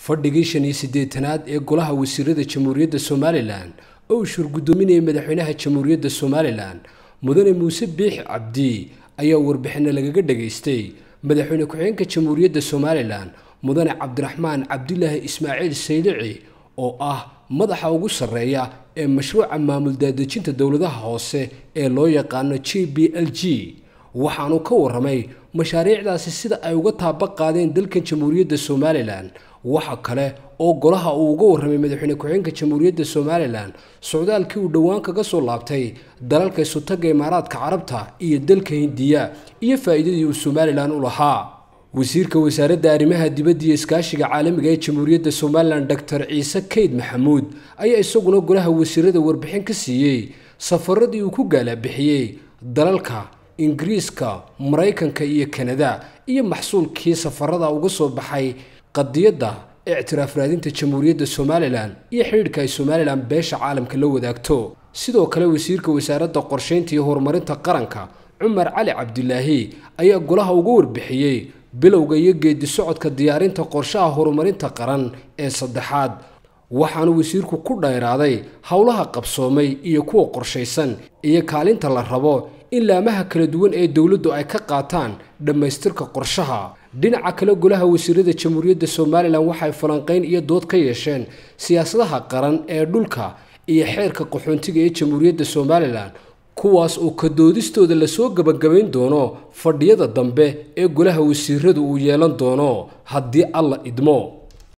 fadhigii shan iyo siddeetanaad ee golaha wasiirada jamhuuriyadda somalilan oo uu shurgudoominayay madaxweynaha jamhuuriyadda somalilan mudane muuse biix cabdi ayaa warbixinno lagaga dhagaystay madaxweyne ku-xigeenka jamhuuriyadda somalilan mudane cabdiraxmaan cabdilaahi ismaaciil saylici oo ah madaxa ugu sarreeya ee mashruuca maamul daadejinta dowladaha hoose ee loo yaqaano j b l g waxaanu ka warramay mashaariicdaasi sida ay uga taaba qaadeen dalkan jamhuuriyadda somalilan waxa kale oo golaha uu uga warramay madaxweyne ku-xigeenka jamhuuriyadda somalilan socdaalkii uu dhowaan kaga soo laabtay dalalka isutaga imaaraadka carabta iyo dalka hindiya iyo faa'iidadii uu somalilan u lahaa wasiirka wasaaradda arrimaha dibadda iyo iskaashiga caalamiga ee jamhuuriyadda somalilan doctor ciise kayd maxamuud ayaa isaguna golaha wasiirada warbixin ka siiyey safaradii uu ku gaalabixiyey dalalka ingiriiska maraykanka iyo kanada iyo maxsuulkii safarada uga soo baxay qadiyadda ictiraaf raadinta jamhuuriyadda somalilan iyo xidhiidhka ay somalilan beesha caalamka la wadaagto sidoo kale wasiirka wasaaradda qorshaynta iyo horumarinta qaranka cumar cali cabdilaahi ayaa golaha uga warbixiyey bilowga iyo geedi socodka diyaarinta qorshaha horumarinta qaran ee saddexaad waxaanu wasiirku ku dhayraaday howlaha qabsoomay iyo kuwa qorshaysan iyo kaalinta la rabo in laamaha kala duwan ee dowladdu ay ka qaataan dhammaystirka qorshaha dhinaca kale golaha wasiirada jamhuuriyadda somalilan waxay falanqayn iyo dood ka yeesheen siyaasadaha qaran ee dhulka iyo xeerka qaxoontiga ee jamhuuriyadda somalilan kuwaas oo ka doodistooda lasoo gebagabayn doono fadhiyada dambe ee golaha wasiiradu uu yeelan doono haddii alla idmo